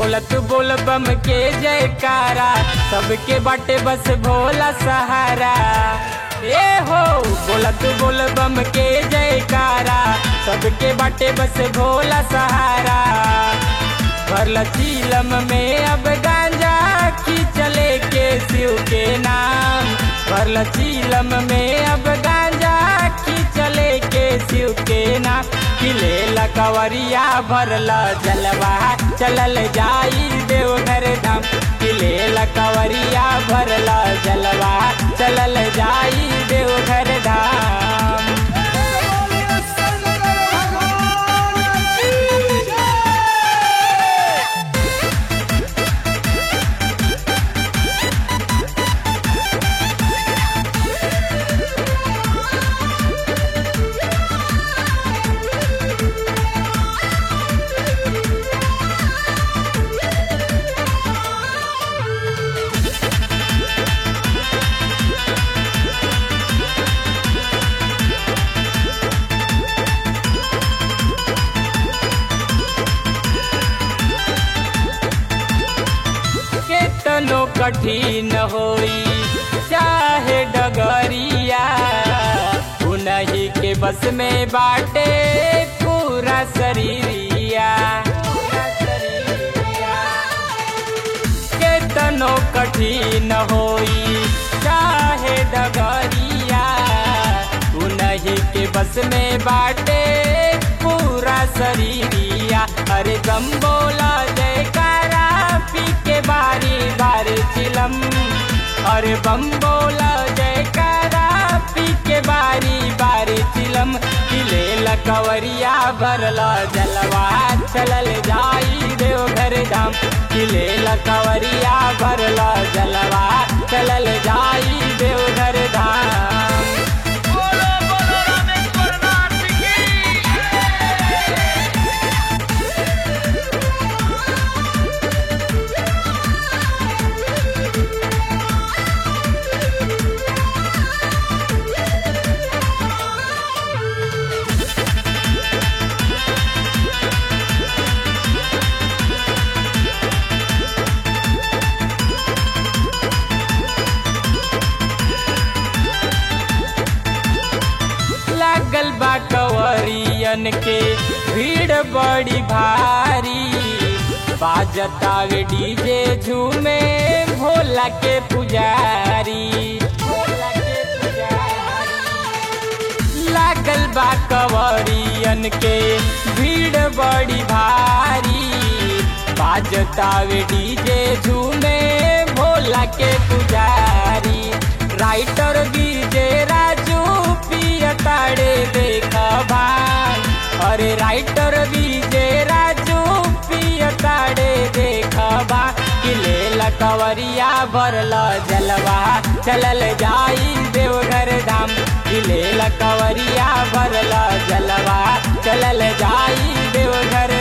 बोलत बोल बम के जयकारा सबके बाटे बस भोला सहारा ए हो बोलत बोल बम के जयकारा सबके बाटे बस भोला सहारा भरल चीलम में अब गांजा खींचले के शिव के नाम भरल चीलम में अब गांजा खींचले के शिव के नाम किले लकवरिया भरल जलवा चलल जाई देवघर धाम किले लकवरिया भरल जलवा चलल जाई देवघर धाम केतनो कठिन होई चाहे डगरिया उन्हीं के बस में बाटे पूरा शरीरिया केतनो कठिन होई चाहे डगरिया उन्हीं के बस में बाटे पूरा शरीरिया अरे गम बोला जयकारा पी के बारी बारी चिलम अरे बम बोला जयकारा पी के बारी बारी चिलम किले लकवरिया भरल जलवा चलल जाई देवघर धाम किले लकवरिया भरल जलवा चलल जाई देवघर धाम बोलो बोलो रामेश्वर नाथ की लागल बा कवरियन के भीड़ बड़ी भारी बाजतावे डीजे झूमे भोला के पुजारी भोला के पुजारी लागल बा कवरियन के भीड़ बड़ी भारी बाजतावे डीजे झूमे भोला के पुजारी राइटर डीजे राजू पियताड़े देखा भाई अरे राइटर डीजे राजू पियताड़े देखा बा किले लकवरिया भरल जलवा चलल जाई देवघर धाम किले लकवरिया भरल जलवा चलल जाई देवघर